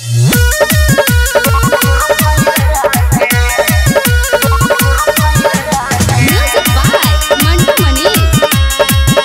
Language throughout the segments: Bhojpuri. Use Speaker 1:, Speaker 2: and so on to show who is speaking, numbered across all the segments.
Speaker 1: Music by Mantu Mani.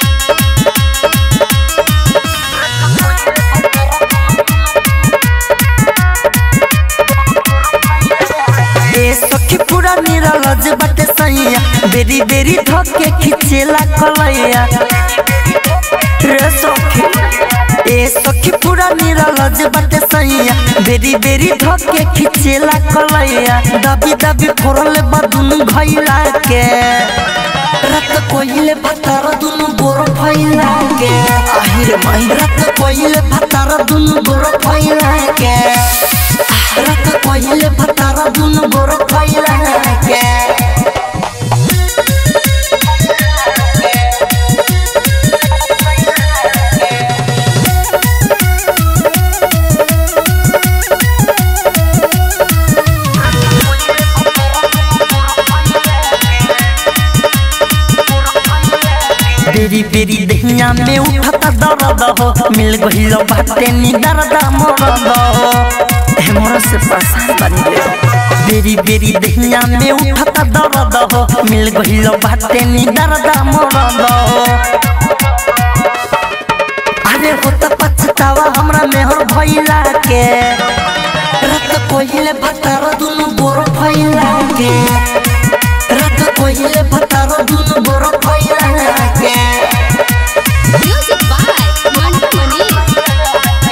Speaker 2: ए सखी पूरा निरलज बाटे सैया बेरी बेरी धके खिचेला कलैया रे सखी ए सखी पूरा निरलज बाटे सैया बेरी बेरी धके खिचेला कलैया दबी दबी फोड़ले बदुन घैला के रत कोइले भतार दुनु गोर फैला के আহিरे माही रत कोइले भतार दुनु गोर फैला के रत कोइले भतार दुनु गोर फैला के बेरी बेरी दहिया में उठता दर्द हो मिल गइल बाटे नी दर्द मरद हो हे मोर से परेशान बनी रे बेरी बेरी दहिया में उठता दर्द हो मिल गइल बाटे नी दर्द मरद हो अरे होता पछतावा हमरा मेहर भइला के रत कोइले भतार दुनु गोर भइला के रत कोइले भतार दुनु गोर भइला के
Speaker 1: Music by Mantu Mani.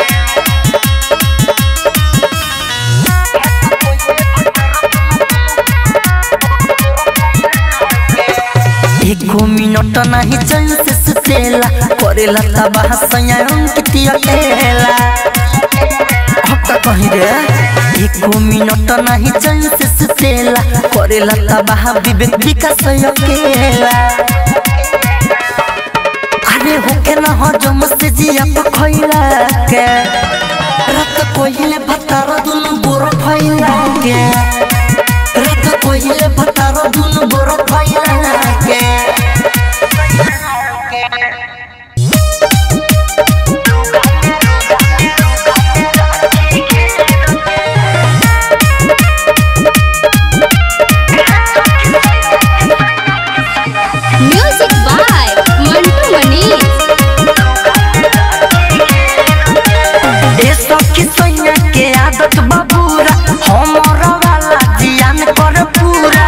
Speaker 2: एको मिनट नाही चैन से सुतेला करेला तबाह सयाम किती अकेला हक्का कहीं रे एको मिनट नाही चैन से सुतेला करेला तबाह विवेक विकास अकेला अरे होके न हजम से जिया पखैला के रत कोइले भतार दुनु गोर फैला के रत कोइले भतार दुनु गोर फैला के
Speaker 1: Music by Mantu Mani.
Speaker 2: ए सखी सैया के आदत बबूरा हमर वाला जियान कर पूरा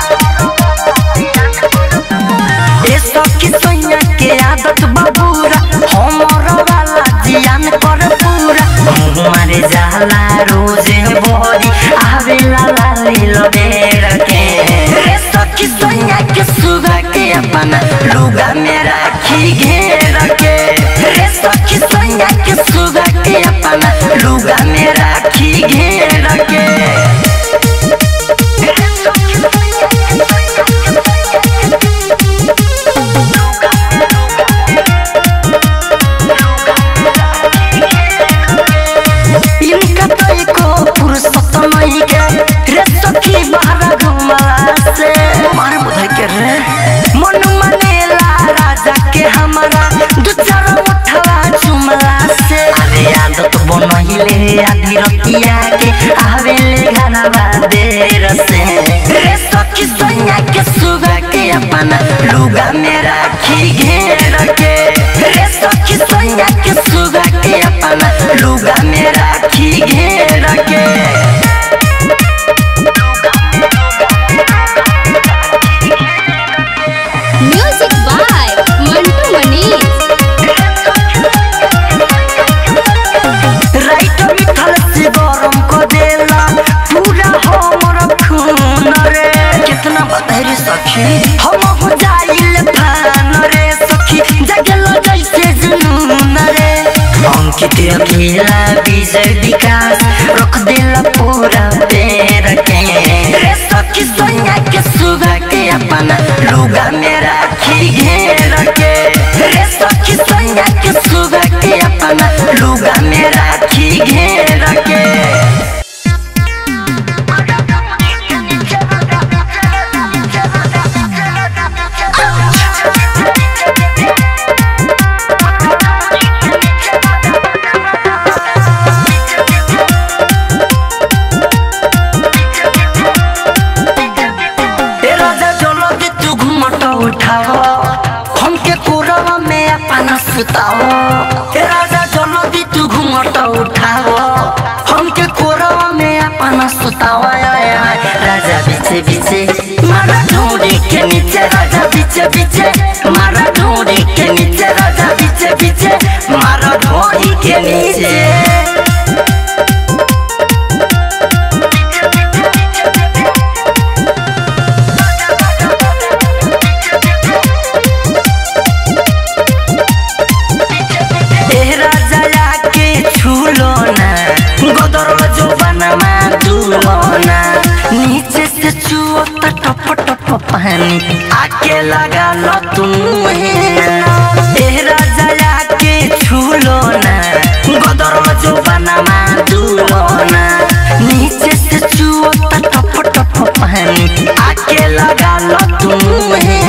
Speaker 2: ए सखी सैया के आदत बबूरा हमर वाला जियान कर पूरा मारे जाला रोजे बोरी आवेला लाली लबेर के ए सखी सैया के सुगा के अपना लुगा में राखी घेर के रे सखी सैया के सुगा के अपना लुगा में राखी घेर के इनका तो एको फुर्सत नहीं के रे सखी बाहर घुमला से मार बुधाई के रे मन मनेला राजा के हमारा दू चार उठवा चुमला से अरे आदत बनहिले आधी रतिया के आवेले घरवा देर से रे सखी सैया के सुगा के अपना लुगा में राखी घेर के रे सखी सैया के सुगा के अपना लुगा में राखी घेर के
Speaker 1: Music by Mantu Mani.
Speaker 2: राइट मिथल से गरम को देला पूरा हमर खून रे कितना बदहरी सखी हम हो जाइल फान रे सखी जगल जैसे जुनून रे अंकित अकेला विजय विकास रख देला पूरा पैर के रे सखी सैया के सुगा के अपना लुगा में राखी घेर के रे सखी सैया के सुगा के अपना लुगा में राखी घेर के
Speaker 3: Thank
Speaker 2: सुताओ हे राजा जल्दी तू घूमट उठाओ हमके कोरवा में अपना सुताओ आय, आय, आय। राजा बीचे बीचे मारा ढूंढी के नीचे राजा बीचे बीचे मारा ढूंढी के नीचे राजा बीचे बीचे मारा ढूंढी के नीचे ए राजा के छूलो ना गोदर जो बनमा दूलो ना नीचे से छुओ तो टप टप पानी आके लगा लो तुम ए राजा के छूलो ना गोदर जो बनमा दूलो ना नीचे से छुओ तो टप टप पानी आके लगा लो तुम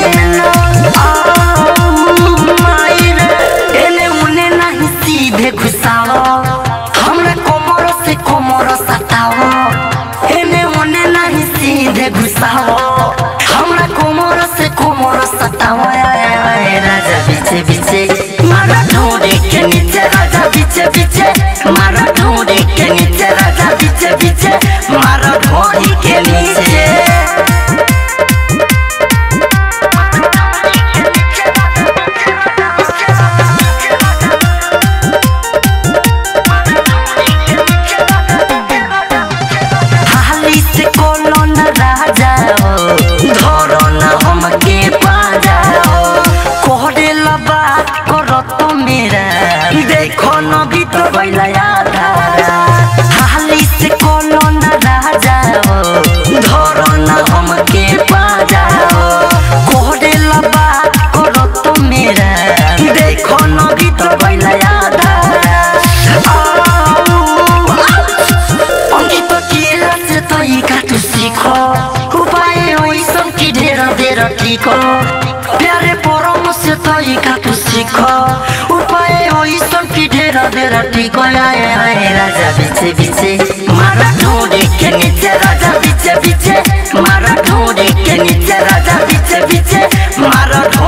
Speaker 2: एने उने नहीं सीधे घुसाओ हमरा कोमर से कोमर सताओ एने उने नहीं सीधे घुसाओ हमरा कोमर से कोमर सताओ आय, आय, आय, राजा बीचे बीचे मारा ढूंढे के नीचे राजा बीचे बीचे मारा ढूंढे के नीचे राजा बीचे बीचे मारा ढूंढी के नीचे हाली से कोनो न राजा हो धरो न हमके पाजा हो कोहरे ला बात करो तो मेरा देखो न भी तो बैला आधा हाली से कोनो न राजा हो धरो न हमके पाजा हो कोहरे ला बात करो तो मेरा देखो न भी तो बैला आधा অঙ্কিত কি আছে তই কাটু শিখ উপায় ওই সঙ্কি ঢের ঢের ঠিক প্যারে পরম সে তই কাটু শিখ উপায় ওই সঙ্কি ঢের ঢের ঠিক আয় আয় রাজা বিছে বিছে মারা ঢোড়ে কে নিচে রাজা বিছে বিছে মারা ঢোড়ে কে নিচে রাজা বিছে বিছে মারা ঢোড়ে